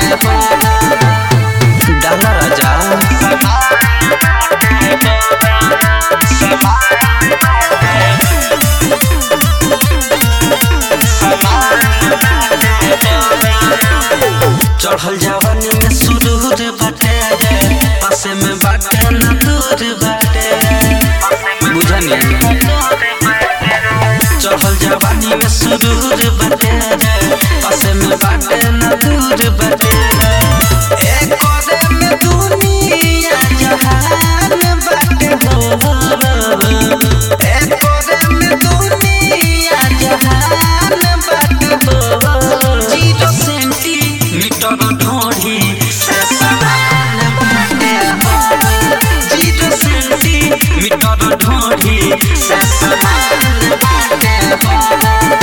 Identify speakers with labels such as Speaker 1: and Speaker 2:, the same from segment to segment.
Speaker 1: हो डाला राजा चढ़ल जवानी में सुरूर बाटे पासे में बाटे न दूर बाटे बुझनी चढ़ल जवानी में सुरूर बाटे पासे में बाटे न दूर बाटे एक कोने में दुनिया जहान बाटे हो एक कोने में दुनिया जहान बाटे हो जीरो सेंटीमीटर ढोढ़ी से समान बाटे हो जीरो सेंटीमीटर ढोढ़ी से समान बाटे हो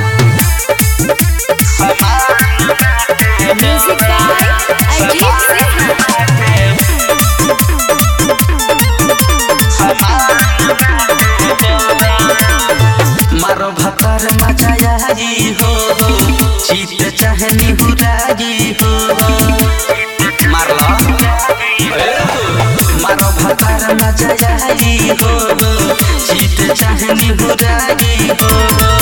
Speaker 2: Music by Ajit Singh.
Speaker 1: मारो भतर मचाई हो चीत चाहे निहुराई हो मारला मारो भतर मचाई हो चीत चाहे निहुराई हो